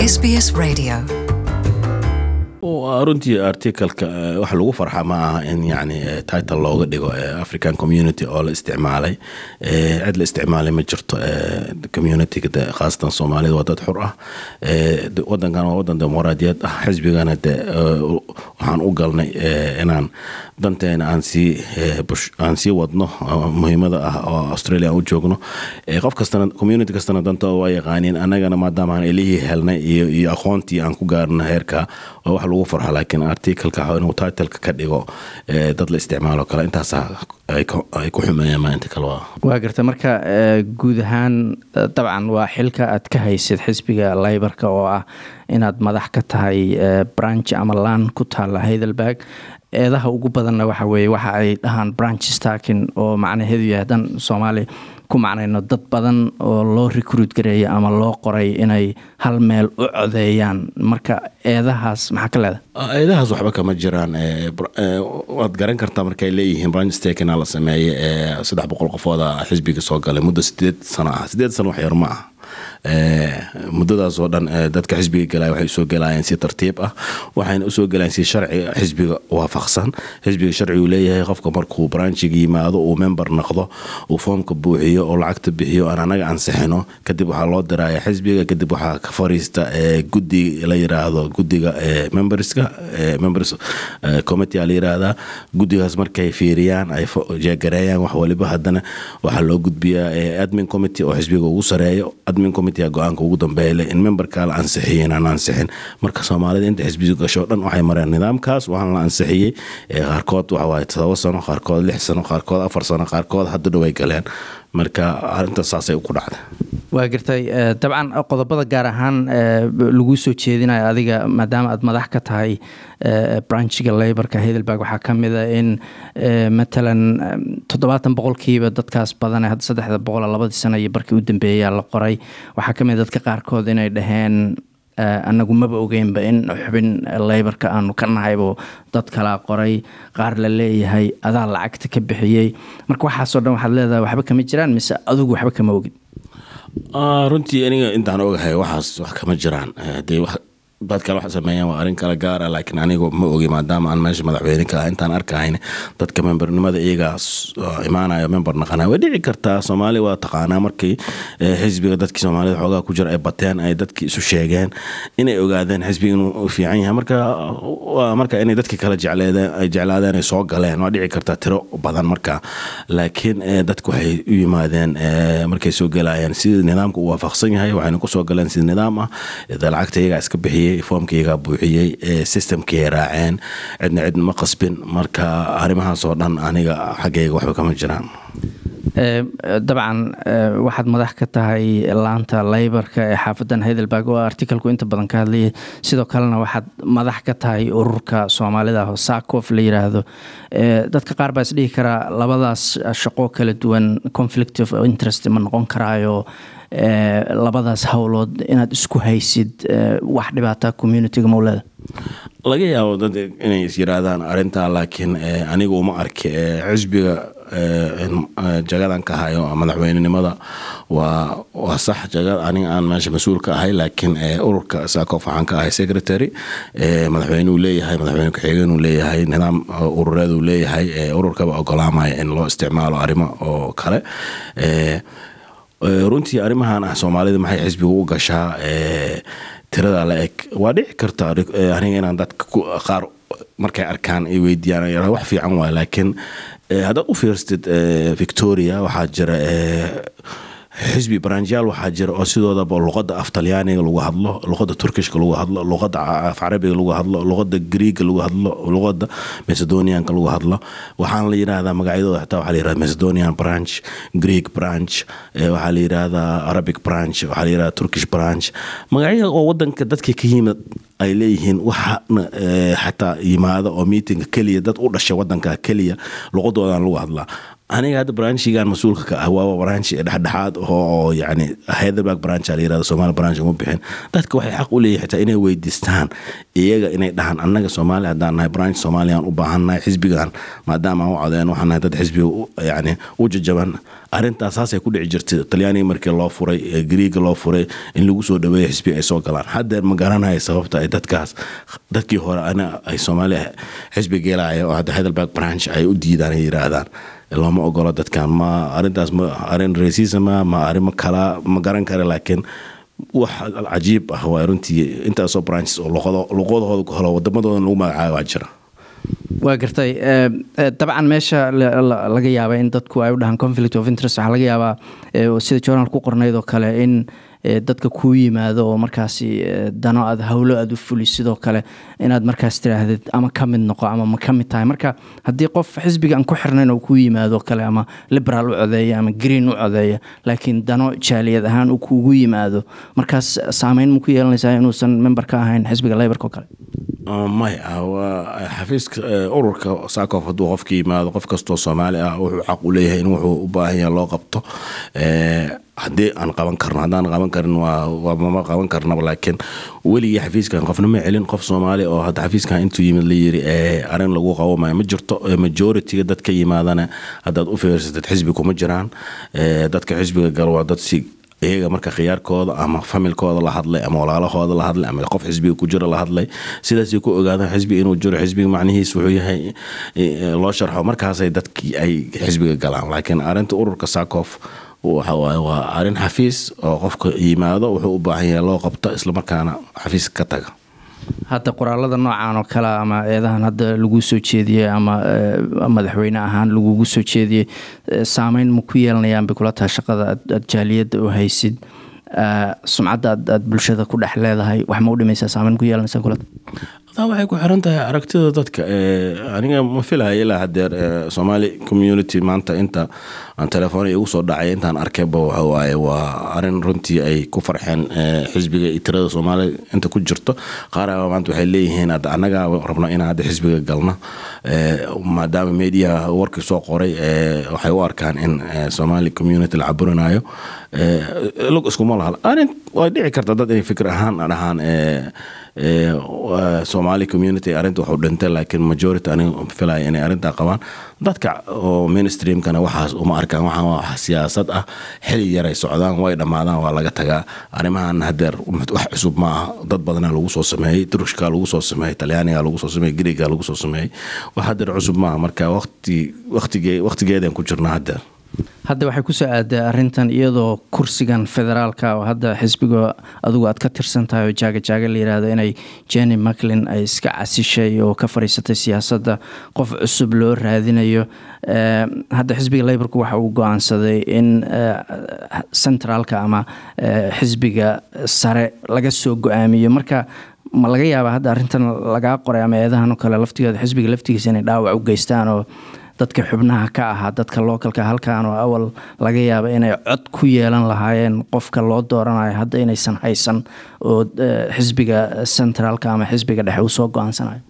SBS Radio. runtii articalka waxa lagu farxa ma aha in yani title looga dhigo african community oo la isticmaalay cid la isticmaalay ma jirto communityga khaasatan soomaalida waa dad xur ah wadankan waa wadan dimuqraadiyad ah xisbigana de waxaan u galnay inaan danteena aan sii aan sii wadno muhiimada ah oo australia aan u joogno qof kastana community kastana dantooda waa yaqaaniin annagana maadaama aan elihii helnay iyo iyo aqoontii aan ku gaarno heerka waa wax lagu farxo laakiin articalka inuu titleka ka dhigo dad la isticmaalo kale intaas ay ku xumeeyaan maalinta kale waa waa garta marka guud ahaan dabcan waa xilka aad ka haysid xisbiga laybarka oo ah inaad madax ka tahay branch ama laan ku taala heidelberg eedaha ugu badanna waxa weeye waxa ay dhahaan branch starkin oo macnaheedu yahay haddaan soomaali ku macnayno dad badan oo loo recruit gareeya ama loo qoray inay hal meel u codeeyaan marka eedahaas maxaa ka leedahay eedahaas waxba kama jiraan waad garan kartaa markay leeyihiin branch stakina la sameeyey saddex boqol qofooda xisbiga soo galay muddo sideed sano ah sideed sano wax yar ma ah muddadaas oo dhan dadka xisbiga galaya waxay usoo galayeen si tartiib ah waxayna usoo galayeen si sharciga xisbiga waafaqsan xisbiga sharcigu leeyahay qofka markuu branchiga yimaado uu member noqdo uu foomka buuxiyo oo lacagta bixiyo aan anaga ansixino kadib waxaa loo diraya xisbiga kadib waxaa ka fariista gudi la yiraahdo gudiga memberska members committee la yiraahdaa gudigaas markay fiiriyaan ay jeegareeyaan wax waliba haddana waxaa loo gudbiyaa admin committee oo xisbiga ugu sareeyo admin committee go-aanka ugu dambeeya in memberka la ansixiyay inaan ansixin marka soomaalida inta xisbiga gasho dhan waxay mareen nidaamkaas waxaan la ansixiyey qaarkood waxawaaye todoba sano qaarkood lix sano qaarkood afar sano qaarkood hadda dhaway galeen marka arintaas saasay ku dhacday waa gartay dabcan qodobada gaar ahaan lagu soo jeedinayo adiga maadaama aad madax ka tahay branchiga laborka heidelberg waxaa ka mida in matalan toddobaatan boqolkiiba dadkaas badan hadda saddexda boqol labadii sano iyo barkii u dambeeyaa la qoray waxaa ka mid dadka qaarkood inay dhaheen anagu maba ogeynba in xubin leybarka aanu ka nahaybo dad kalaa qoray qaar la leeyahay adaa lacagta ka bixiyey marka waxaasoo dhan waxaad leedahay waxba kama jiraan mise adigu waxba kama ogid runtii aniga intaan ogahay waxaas wax kama jiraan dee dad kale wax sameeyaan waa arrin kale gaara laakiin anigu ma ogi maadaama aan meesha madaxweyne ka ah intaan arkahayn dadka membernimada iyagaa imaanayo member naqanaya way dhici kartaa soomaali waa taqaanaa markii xisbiga dadkii soomaalida xoogaa ku jira ay bateen ay dadkii isu sheegeen inay ogaadeen xisbiga inuu fiican yahay marka waa marka inay dadkii kale jecleedeen ay jeclaadeen ay soo galeen waa dhici kartaa tiro badan marka laakiin dadku waxay u yimaadeen markay soo galayeen sida nidaamka uu waafaqsan yahay waxayna kusoo galeen sida nidaam ah lacagta iyagaa iska bixiyey foomkaygaa buuxiyey systemkii raaceen cidna cidna ma qasbin marka arrimahaas oo dhan aniga xaggayga waxba kama jiraan dabcan waxaad madax ka tahay laanta leybarka ee xaafadan heidelberg oo articalku inta badan ka hadlayay sidoo kalena waxaad madax ka tahay ururka soomaalida sacof la yiraahdo dadka qaar baa isdhihi karaa labadaas shaqo kala duwan conflict of interest ma noqon karaayo labadaas howlood inaad isku haysid wax dhibaata communitiga mawleda laga yaabo dad inay is yiraahdaan arintaa laakiin anigu uma arki xisbiga jagadan ka hayo madaxweynenimada waa waa sax jagad aniga aan meesha mas-uul ka ahay laakiin ururka sacof waxaan ka ahay secretary madaxweyne uu leeyahay madaxweyne ku-xigeen uu leeyahay nidaam urureed uu leeyahay ururkaba ogolaamaya in loo isticmaalo arrimo oo kale runtii arrimahan ah soomaalida maxay xisbiga u gashaa tirada la eg waa dhici karta aniga inaan dadka qaar markay arkaan ay weydiiyaan wax fiican waay laakiin haddaad u fiirstid victoria waxaa jira xisbi baranjiyaal waxaa jira oo sidoodaba luqada af talyaaniga lagu hadlo luqada turkishka lagu hadlo luqada af carabiga lagu hadlo luqada griiga lagu hadlo luqada macedonianka lagu hadlo waxaana la yirahdaa magacyadooda xitaa waxaa la yirahdaa macedonian branch greek branch waxaa la yirahdaa arabic branch waxaa la yirahdaa turkish branch magacyada oo wadanka dadka ka yimid ay leeyihiin waxana xataa yimaada oo meetinga keliya dad u dhashay wadanka keliya luqadoodan lagu hadlaa aniga hadda branchigan mas-uulka ka ah waa branch dhexdhexaad oo yani heidelberg branch la yirahdo somaali branch uma bixin dadka waxay xaq u leeyihin xitaa inay weydiistaan iyaga inay dhahaan annaga soomaali haddaan nahay branch soomaaliyaan u baahannahay xisbigan maadaama aan u codeen waxaan nahay dad xisbiga yani u jajaban arrintaas saasay ku dhici jirtay talyaaniga markii loo furay griiga loo furay in lagu soo dhaweeya xisbiga ay soo galaan haddeer ma garanaya sababta ay dadkaas dadkii hore ana ay soomaaliya xisbi geelaya oo hadda heidelberg branch ay u diidaan ay yiraahdaan looma ogolo dadkan ma arintaas ma arin racisma ma arrimo kala ma garan kara laakiin wax cajiib ah waa runtii intaasoo branches oo luqadahooda ku helo wadamadooda lagu magacaabo waa jira waa gartay dabcan meesha laga yaaba in dadku ay u dhahaan conflict of interest waxaa laga yaabaa sida journal ku qornayd oo kale in dadka kuu yimaado oo markaasi dano aad howlo aad u fuli sidoo kale inaad markaas tiraahdid ama ka mid noqo ama ma ka mid tahay marka haddii qof xisbiga aan ku xirnayn oo kuu yimaado kale ama liberaal u codeeya ama green u codeeya laakiin dano jaaliyad ahaan uu kuugu yimaado markaas saameyn ma ku yeelanaysaa inuusan member ka ahayn xisbiga leybarka oo kale maya waa xafiiska ururka sacof hadduu qofka yimaado qof kastoo soomaali ah wuxuu xaq u leeyahay in wuxuu u baahan yaha loo qabto haddii aan qaban karno haddaan qaban karin waa mama qaban karnaba laakiin weligii xafiiskan qofna ma celin qof soomaali oo hadda xafiiskan intuu yimid la yiri arrin lagu qabo maya ma jirto majoritiga dadka yimaadana haddaad u fiirsatid xisbi kuma jiraan dadka xisbiga gal waa dad si iyaga marka khiyaarkooda ama familkooda la hadlay ama walaalahooda la hadlay ama qof xisbiga ku jira la hadlay sidaasay ku ogaadaan xisbiga inuu jiro xisbiga macnihiis wuxuu yahay loo sharxo markaasay dadkii ay xisbiga galaan laakiin arrinta ururka sacof waxawaaye waa arrin xafiis oo qofka yimaado wuxuu u baahan yahay loo qabto islamarkaana xafiis ka taga hadda qoraalada noocan oo kale ama eedahan hadda lagu soo jeediyey ama madaxweyne ahaan lagugu soo jeediyey saameyn ma ku yeelanayaan bay kula tahay shaqada aad jaaliyadda u haysid sumcadda aad bulshada ku dhex leedahay wax ma u dhimaysaa saameyn ku yeelanaysaa kula taa waxay ku xiran tahay aragtida dadka aniga ma filaya ilaa hadeer somaali community maanta inta aan telefoon igu soo dhacay intaan arkayba waxawaaye waa arin runtii ay ku farxeen xisbiga iyo tirada soomaaliya inta ku jirto qaar maanta waxay leeyihiin hadda annaga rabno inaan hadda xisbiga galno maadaama media warkii soo qoray waxay u arkaan in somaali community la caburinayo log iskuma laha arin way dhici karta dad inay fikir ahaan dhahaan somaali community arrinta waxu dhintay laakiin majority aniga filaya inay arrintaa qabaan dadka oo mainstreamkana waxaas uma arkaan waxaan waa siyaasad ah xili yaray socdaan way dhammaadaan waa laga tagaa arrimahan hadeer wax cusub ma aha dad badanaa lagu soo sameeyey turushka lagu soo sameeyey talyaaniga lagu soo sameeyey griiga lagu soo sameeyey wax hadeer cusub maaha marka waqti waqtige waqtigeedan ku jirna hadeer hadda waxay kusoo aaday arintan iyadoo kursigan federaalka oo hadda xisbiga adugu aad ka tirsan tahay oo jaaga jaaga la yirahdo inay jenny maclin ay iska casishay oo ka fadhiisatay siyaasadda qof cusub loo raadinayo hadda xisbiga leyborku waxa uu go-aansaday in centraalka ama xisbiga sare laga soo go-aamiyo marka ma laga yaaba hadda arintan lagaa qoray ama eedahan oo kale laftigeeda xisbiga laftigiisa inay dhaawac u geystaan oo dadka xubnaha ka ahaa dadka lookalka halkan oo awal laga yaaba inay cod ku yeelan lahaayeen qofka loo dooranayo hadda inaysan haysan oo xisbiga centraalka ama xisbiga dhexe uu soo go-aansanayo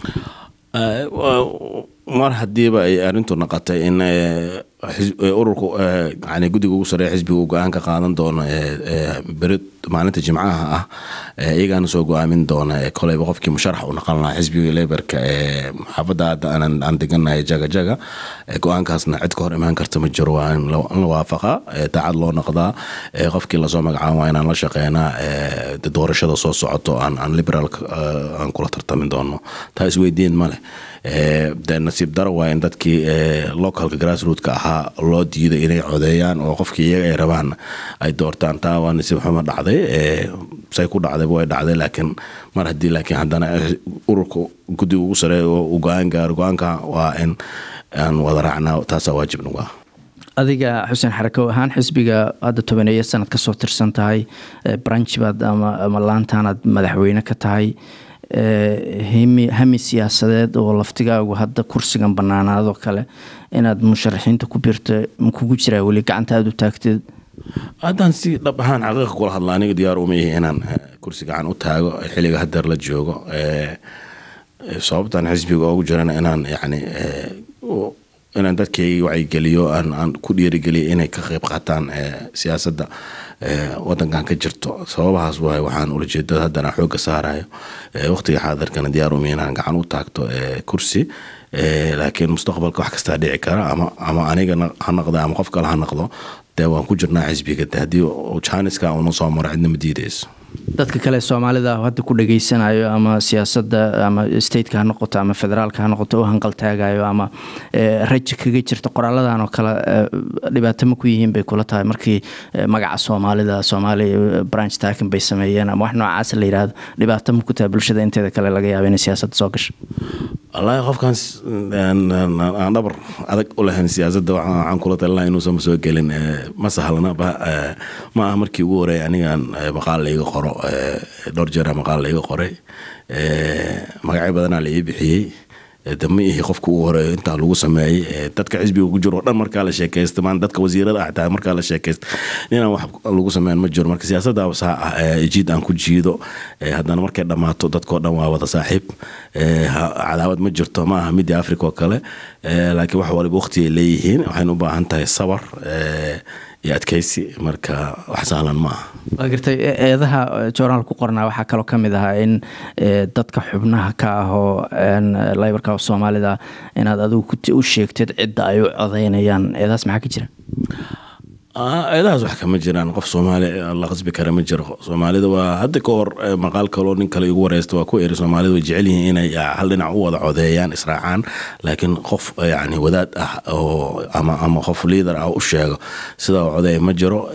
mar hadiiba ay arintu naqotay in ururku yani guddiga ugu sareeya xisbiga uu go-aan ka qaadan doono beri maalinta jimcaha ah iyagaana soo go-aamin doona koleyba qofkii musharax u naqan lahaa xisbiga leberka ee xaafadda hadda aan deganahay jaga jaga go-aankaasna cid ka hor imaan karta ma jiro waa in la waafaqaa daacad loo noqdaa qofkii lasoo magacaabo waa inaan la shaqeynaa doorashada soo socoto aan liberaalka aan kula tartamin doono taa isweydiin ma leh de nasiib daro waa in dadkii localka grassrootka ahaa loo diiday inay codeeyaan oo qofkii iyaga ay rabaan ay doortaan taa waa nasiib xumo dhacday say ku dhacdayba way dhacday laakiin mar haddii laakiin haddana ururka guddiga ugu sareeya oo uu go-aan gaaro go-aanka waa in aan wada raacnaa taasaa waajib nagu ah adiga xuseen xarakow ahaan xisbiga hadda tobaneeya sanad ka soo tirsan tahay branch baad ama laantaanaad madaxweyne ka tahay hami siyaasadeed oo laftigaagu hadda kursigan banaanaadoo kale inaad musharaxiinta ku birto makugu jiraa weli gacanta aada u taagteed haddaan si dhab ahaan xaqiiqa kula hadla aniga diyaar uma yahi inaan kursi gacan u taago xilliga hadeer la joogo sababtaan xisbiga oogu jirana inaan yani inaan dadkayga wacyigeliyo aan ku dhiirigeliyo inay ka qayb qaataan siyaasadda wadankan ka jirto sababahaas waay waxaan ulajeedada haddana xooga saarayo waqtiga xaadirkana diyaar umi inaan gacan u taagto kursi laakiin mustaqbalka wax kastaa dhici kara ama ama aniga ha noqdo ama qof kale ha noqdo dee waan ku jirnaa xisbiga de haddii janiska una soo maro cidna ma diideyso dadka kale soomaalida hadda ku dhageysanayo ama siyaasadda ama stateka ha noqoto ama federaalka ha noqoto u hanqaltaagayo ama raja kaga jirta qoraaladan oo kale dhibaato ma ku yihiin bay kula tahay markii magaca soomaalida soomaaliya branch takin bay sameeyeen ama wax noocaas la yidhaahdo dhibaato ma ku tahay bulshada inteeda kale laga yaaba inay siyaasadda soo gasho wallaahi qofkan aan dhabar adag u lahayn siyaasadda waxaan kula talinaa inuusan soo gelin ma sahlana ma aha markii ugu horeey anigaan maqaal laiga qoro dhowr jeera maqaal laiga qoray magacyo badanaa la ii bixiyey de ma ihi qofka ugu horeeyo intaa lagu sameeyey dadka xisbiga ku jiro o dhan markaa la sheekaysta maan dadka wasiirada ah taa markaa la sheekaysta inaan wax lagu sameyn ma jiro marka siyaasadda saa ah jiid aan ku jiido haddana markay dhammaato dadkao dhan waa wada saaxiib cadaawad ma jirto ma aha midii africa oo kale laakiin wax waliba waqti ay leeyihiin waxayna u baahan tahay sabar iyo adkeysi marka wax sahlan ma aha waa gartay eedaha joornaal ku qornaa waxaa kaloo ka mid ahaa in dadka xubnaha ka ahoo laybarka soomaalida inaad adigu u sheegteed cidda ay u codeynayaan eedahaas maxaa ka jira eedahaas wax kama jiraan qof soomaali la qasbi kara ma jiro soomaalida waa hadda ka hor maqaal kaloo nin kale igu wareysta waa ku eri soomaalida way jecel yihiin inay hal dhinac u wada codeeyaan israacaan laakiin qof yani wadaad ah oo ama ama qof liader ah u sheego sidaa codeeya ma jiro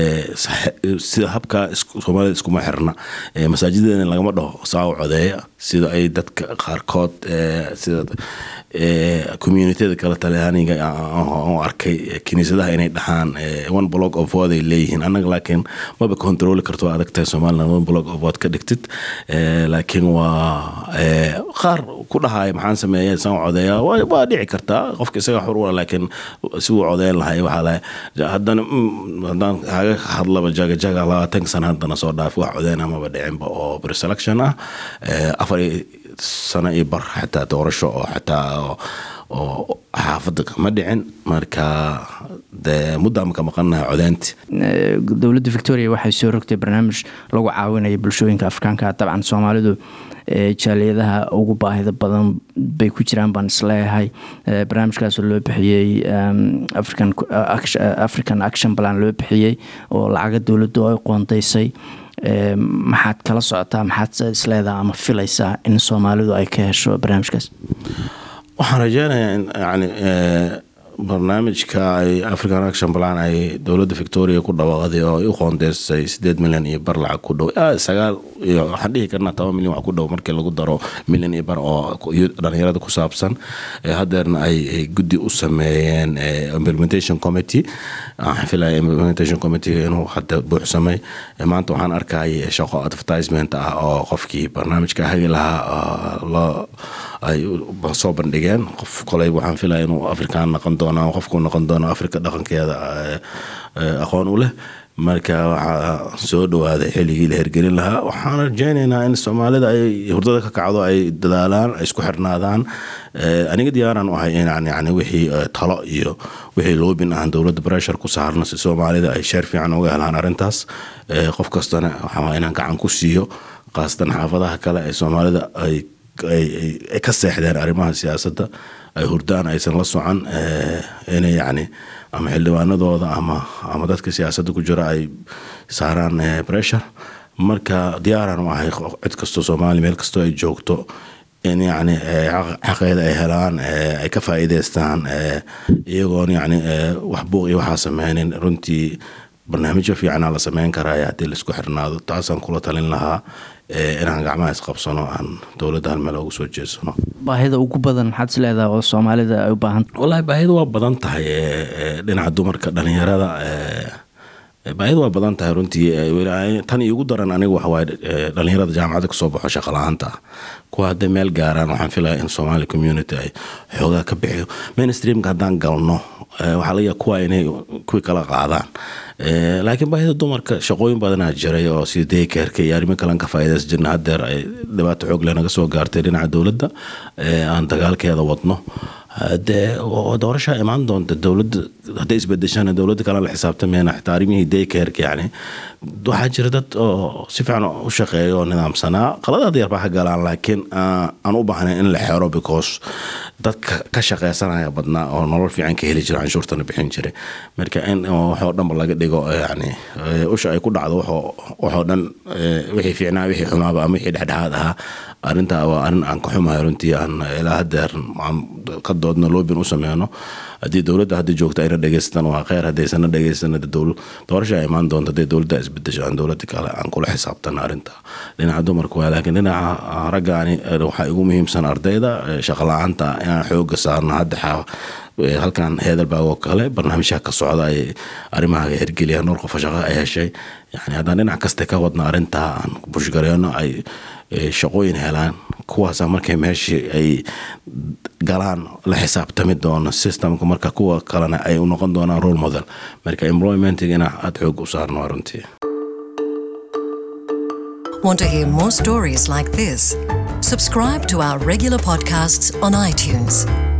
sida habka soomaalida iskuma xirna masaajideena lagama dhaho saa u codeeya sida ay dadka qaarkood sida communityada kale talyaaniga oo arkay kiniisadaha inay dhahaan one block of word ay leeyihiin annaga laakiin maba controli karto waa adag tahay somaliland one block of word ka dhigtid laakiin waa qaar ku dhahaya maxaan sameeya saan codeeya waa dhici kartaa qofka isaga xur ua laakiin si uu codeyn lahay waxaa lahay haddana haddaan kaga hadlaba jaga jaga labaatanka sana haddana soo dhaaf wax codeyn amaba dhicinba oo preselection ah afar sano iyo bar xataa doorasho oo xataa oo xaafadda kama dhicin marka de muddaama ka maqannaha codeynti dowladda victoria waxay soo rogtay barnaamij lagu caawinaya bulshooyinka afrikaanka dabcan soomaalidu jaaliyadaha ugu baahida badan bay ku jiraan baan isleeyahay barnaamijkaasoo loo bixiyey african action plan loo bixiyey oo lacaga dowladdu ay qoondaysay maxaad kala socotaa maxaad isleedaha ama filaysaa in soomaalidu ay ka hesho barnaamijkaas waxaan rajeynayaa in yani barnaamijka ay african action plan ay dowladda victoria ku dhawaaqday oo ay u qoondeysay sideed milyan iyo bar lacag ku dhow sagaal iyo waxaan dhihi karnaa toban milyan wax ku dhow markii lagu daro milyan iyo bar oo dhalinyarada ku saabsan hadeerna ay guddi u sameeyeen implementation committee waxaan filaya implementation committee inuu hadda buuxsamay maanta waxaan arkayay shaqo advertisement ah oo qofkii barnaamijka hagi lahaa loo ay soo bandhigeen qof koley waxaan filaya inuu afrikaan noqon doono qofku noqon doono afrika dhaqankeeda aqoon u leh marka waxaa soo dhawaaday xilligii la hergelin lahaa waxaan rajeyneynaa in soomaalida ay hurdada ka kacdo ay dadaalaan ay isku xirnaadaan aniga diyaaraan u ahay inaan yani wixii talo iyo wixii loobin ahan dowladda breshar ku saarno si soomaalida ay sheer fiican uga helaan arrintaas qof kastana waxaa inaan gacan ku siiyo khaasatan xaafadaha kale ee soomaalida ay ay ka seexdeen arrimaha siyaasadda ay hurdaan aysan la socan inay yacni ama xildhibaanadooda ama ama dadka siyaasadda ku jira ay saaraan pressure marka diyaaraan u ahay cid kastoo soomaaliya meel kastoo ay joogto in yacni xaqeeda ay helaan ay ka faa'iideystaan iyagoon yacni wax buuq iyo waxaa sameynin runtii barnaamijyo fiicanaa la sameyn karaya haddii laisku xirnaado taasaan kula talin lahaa inaan gacmaha isqabsano aan dowladda hal meel ugu soo jeesano baahida ugu badan maxaad is leedaha oo soomaalida ay u baahan wallahi baahida waa badan tahay dhinaca dumarka dhalinyarada baahida waa badan tahay runtii tan iyo ugu daran aniga waxawaaye dhalinyarada jaamacadda kasoo baxo shaqa la-aanta ah kuwa hadday meel gaaraan waxaan filaya in somali community ay xoogaa ka bixiyo mainstreamka haddaan galno waxaa laga yaaba kuwa inay kuwii kala qaadaan laakiin baahida dumarka shaqooyin badanaa jiray oo sida daykerka iyo arrimo kalen ka faa'iidaysan jirna haddeer ay dhibaato xoog leh naga soo gaartay dhinaca dowladda aan dagaalkeeda wadno dee doorashaa imaan doonta dowladda hadday isbedeshana dowladda kale la xisaabtamayna xitaa arrimihii daycareka yani waxaa jira dad oo si fiican u shaqeeya oo nidaamsanaa qaladaad yar baa ka galaan laakiin aan u baahnayn in la xero because dadka ka shaqeysanaya badnaa oo nolol fiican ka heli jira canshuurtana bixin jiray marka in waxoo dhanba laga dhigo yani usha ay ku dhacdo waxoo dhan wixii fiicnaa wixii xumaaba ama wixii dhexdhexaad ahaa arrintaa waa arrin aan ka xumahay runtii aan ilaa hadeer aan ka doodno loobin u sameyno haddii dowladda hadda joogta ayna dhegeystan waa kheyr haddaysana dhegeystan doorasha imaan doonta hadday dowladda isbedesho aan dowladda kale aan kula xisaabtana arrinta dhinaca dumarka waa laakiin dhinaca raggaani waxaa igu muhiimsan ardayda shaqala-aanta inaan xooga saarno hadda halkan heedelbaag oo kale barnaamijha ka socda ay arrimaha hirgeliyaan dhowr qofa shaqo ay heshay yani haddaan dhinac kasta ka wadna arrintaa aan bushgareeno ay shaqooyin helaan kuwaasa markay meeshii ay galaan la xisaabtami doono systemka marka kuwa kalena ay u noqon doonaan role model marka employmentiga inaa aada xoog u saarno runtii Want to hear more stories like this? Subscribe to our regular podcasts on iTunes.